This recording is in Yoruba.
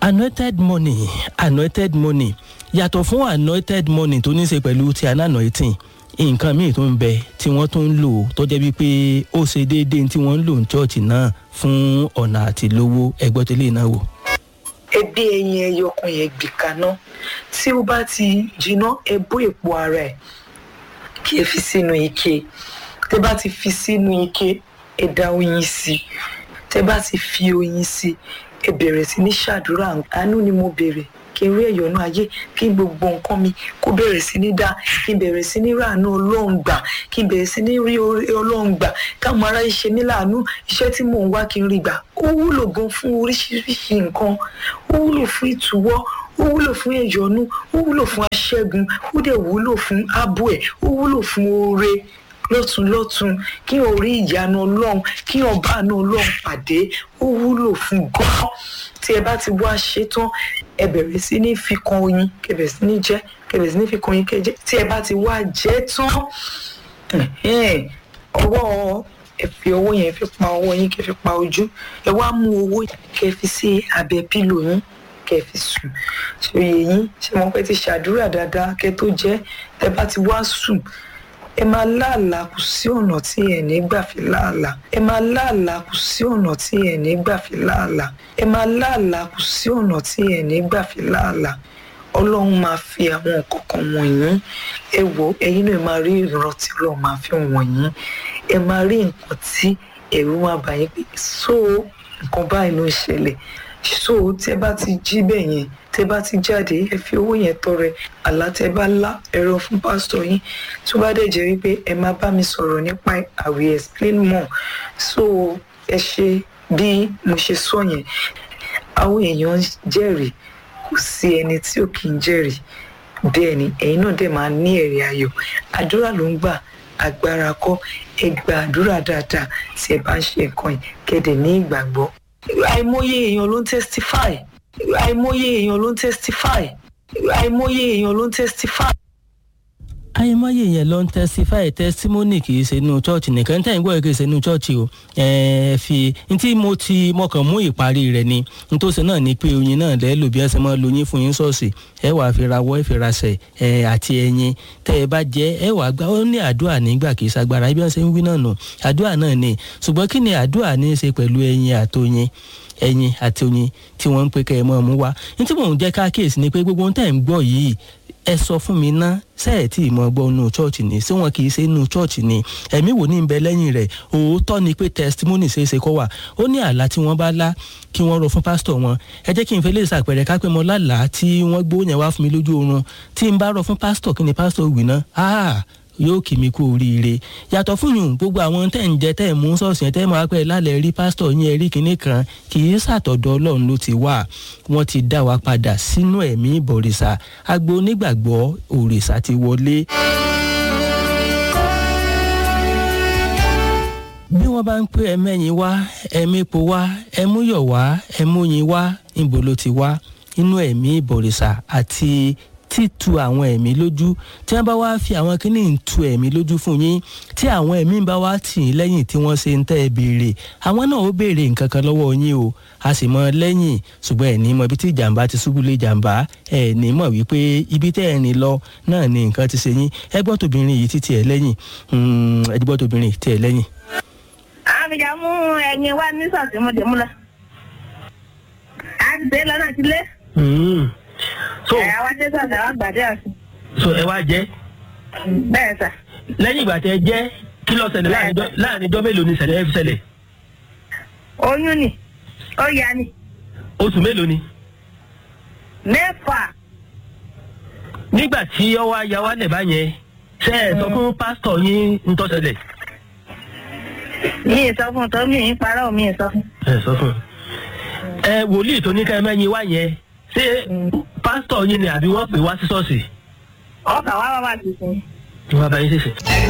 anointed money anointed money yàtọ̀ fún anointed money tó ní í ṣe pẹ̀lú ti anointing nǹkan míì tó ń bẹ tí wọ́n tó ń lò tó jẹ́ wípé ó ṣe déédéé tí wọ́n ń lò ní chọ́ọ̀chì náà fún ọ̀nà àti lówó ẹgbẹ́ tó lè náà wò. ẹbí ẹyin ẹyọ kan yẹn gbì kaná tí ó bá ti jiná ẹ bó èpo ara ẹ kí ẹ fi sínú ike tẹ bá ti fi sínú ike ẹ dá oyin sí tẹ bá ti fi oyin sí ẹ bẹ̀rẹ̀ sí ní ṣàdúrà àánú ni mo bèrè kí n rí ẹ̀yọ́nú ayé kí gbogbo nǹkan mi kó bẹ̀rẹ̀ sí ní dá kí n bẹ̀rẹ̀ sí ní ràánú ọlọ́run gbà kí n bẹ̀rẹ̀ sí ní rí orí ọlọ́run gbà káwọn ará ṣe mí láàánú iṣẹ́ tí mò ń wá kí n rí gbà ó wúlò gan fún oríṣiríṣi nǹkan ó wúlò fún ìtúwọ́ ó wúlò fún ẹ̀yọ́nú ó wúlò fún aṣẹ́gun ó dẹ̀ wúlò fún ààbò ẹ̀ ó wúlò fún oore lọ́tún lọ́tún kí o rí ìyanu ọlọ́run kí ọba àánú ọlọ́run pàdé ó wúlò fún gan tí ẹ bá ti wá ṣe tán ẹ bẹ̀rẹ̀ sí ní fi kan oyin kẹ bẹ̀rẹ̀ sí ní jẹ kẹ bẹ̀rẹ̀ sí ní fi kan oyin kẹ jẹ tí ẹ bá ti wá jẹ tán ọwọ́ ẹ fi owó yẹn fi pa ọwọ́ yín kẹ fi pa ojú ẹ wá mú owó kẹ fi sí abẹ́ pílò yín kẹ fi sùn ṣòye yín ṣe mọ pé ti ṣàdúrà dáadáa kẹ tó jẹ tẹ bá ti wá sùn ẹ máa láàlà kù sí ọ̀nà tí ẹ̀ ní gbà fi láàlà ẹ máa láàlà kù sí ọ̀nà tí ẹ̀ ní gbà fi láàlà ẹ máa láàlà kù sí ọ̀nà tí ẹ̀ ní gbà fi láàlà ọlọ́run máa fi àwọn nǹkan kan wọ̀nyí ẹ wò ẹ̀yin náà máa rí ìran tí ọlọ́run máa fi wọ̀nyí ẹ máa rí nǹkan tí ẹ̀rù máa bà yín pé so nǹkan báyìí ló ń ṣẹlẹ̀ so tẹ bá ti jí bẹ́ẹ̀ yẹn tẹ bá ti jáde ẹ fi owó yẹn tọrẹ àlá tẹ bá lá ẹ̀rọ fún pásítọ̀ yín tó bá dẹ̀ jẹ́ wípé ẹ máa bá mi sọ̀rọ̀ nípa I will explain more so ẹ ṣe bí mo ṣe sọ yẹn àwọn èèyàn jẹ́rìí kò sí ẹni tí ò kì í jẹ́rìí bẹ́ẹ̀ ni ẹ̀yin náà dẹ̀ máa ní ẹ̀rí ayọ̀ àdúrà ló ń gbà agbára kọ́ ẹ gba àdúrà dáadáa tí ẹ bá ń ṣe nǹkan yìí kẹ́dẹ̀ ní ìgbàgbọ́ àìmọye èèyàn ló ń testify àìmọye èèyàn ló ń testify àìmọye èèyàn ló ń testify. àìmọye yẹn ló ń testify testimony kì í ṣe inú church nìkan tẹ́ ń gbọ́ kì í ṣe inú church o ẹ fi ntí mo ti mọkàn mú ìparí rẹ̀ ni nítòsí náà ni pé oyin náà lẹ́ lò bí ẹ ṣe máa lo yín fún yín ṣọ́ọ̀ṣì ẹ wàá fi rawọ́ ẹ fi raṣẹ̀ ẹ àti ẹyin tẹ́ ẹ bá jẹ́ ẹ wàá gbà ó ní àdúrà nígbà kì í ṣagbára ibi wọn ṣe ń wí náà nù àdúrà náà ni ṣùgbọ́n kí ni àdúrà ní í ṣe pẹ̀lú ẹyin àtòyin ẹyin àti oyin tí wọ́n ń pe kẹ́ ẹ mọ́ ọmú wá ní tí mò ń jẹ́ ká kíyèsí ni pé gbogbo ohun tẹ́ ń gbọ́ yìí ẹ sọ fún mi ná sẹ́ẹ̀ tí ìmọ̀ gbọ́ inú chọ́ọ̀chì ni ṣé wọn kì í ṣe inú chọ́ọ̀chì ni ẹ̀mí wò ní bẹ lẹ́yìn rẹ̀ òótọ́ ni pé testimony ṣe é ṣe kọ́ wà ó ní àlá tí wọ́n bá lá kí wọ́n rọ fún pásítọ̀ wọn ẹ jẹ́ kí n fẹ́ lè ṣàpẹẹrẹ ká pé mo lálàá tí wọ́n gbó yẹn wá fún mi lójú oorun tí n bá rọ fún pásítọ̀ kí ni pásítọ̀ wì ná yóò kì mí kú oríire yàtọ̀ fún yùn gbogbo àwọn tẹ̀ ń jẹ tẹ̀ ń mú ṣọ́ọ̀ṣì yẹn tẹ̀ máa pẹ́ lálẹ́ rí pásítọ̀ yín ẹ̀rí kìíní kan kì í ṣàtọ̀dọ̀ ọlọ́run ló ti wà wọ́n ti dá wa padà sínú ẹ̀mí ìbọ̀rìṣà agbo onígbàgbọ́ òrìṣà ti wọlé. bí wọ́n bá ń pé ẹmẹ́yin wá ẹmẹ́po wá ẹmúyọ̀ wá ẹmúyin wá níbo ló ti wá inú ẹ̀mí ìbọ̀rìṣà àti títu àwọn ẹ̀mí lójú tí wọ́n bá wá fi àwọn kíní ń tu ẹ̀mí lójú fún yín tí àwọn ẹ̀mí bá wá tì í lẹ́yìn tí wọ́n ṣe ń tẹ́ ẹ béèrè àwọn náà ó béèrè nǹkan kan lọ́wọ́ yín o a sì mọ lẹ́yìn ṣùgbọ́n ẹ̀ ní mọ ibi tí ìjàmbá ti ṣubú lé ìjàmbá ẹ̀ ní mọ̀ wípé ibi tẹ́ ẹ̀ ní lọ náà ni nǹkan ti ṣe yín ẹ gbọ́ tóbìnrin yìí títí ẹ̀ lẹ́yìn ẹ gbọ́ tóbìnrin tí ẹ̀ lẹ́yìn. àbíjà mú ẹyin wá ní sọ̀tì mo dé mú lọ. a ti dé lọ́nà sílé so ẹ wá dé sọ̀tà wá gbàdé àti. so ẹ wá jẹ bẹ́ẹ̀ sà. lẹ́yìn ìgbà tẹ jẹ kí ló ṣẹlẹ̀ láàrin ijọ́- láàrin ijọ́ mélòó ni ṣẹlẹ̀ ẹ fi ṣẹlẹ̀ oyún ni ó yá ni oṣù mélòó ni. mẹ́fà nígbà tí ọwọ́ aya wa lẹ̀ bá yẹn ṣe ẹ sọ fún pásítọ̀ yín ń tó ṣẹlẹ̀. mi ì sọ fún un tó mi ì parọ́ mi ì sọ fún un. ẹ sọ fún un. ẹ wòlíì tó ní ká ẹ mẹ́yin wá yẹn ṣé pásítọ̀ yín ni àbí wọ́n pè wá sí ṣọ́ọ̀ṣì. ọkà wá wá wá sí sí. wọ́n bá yín ṣèṣe.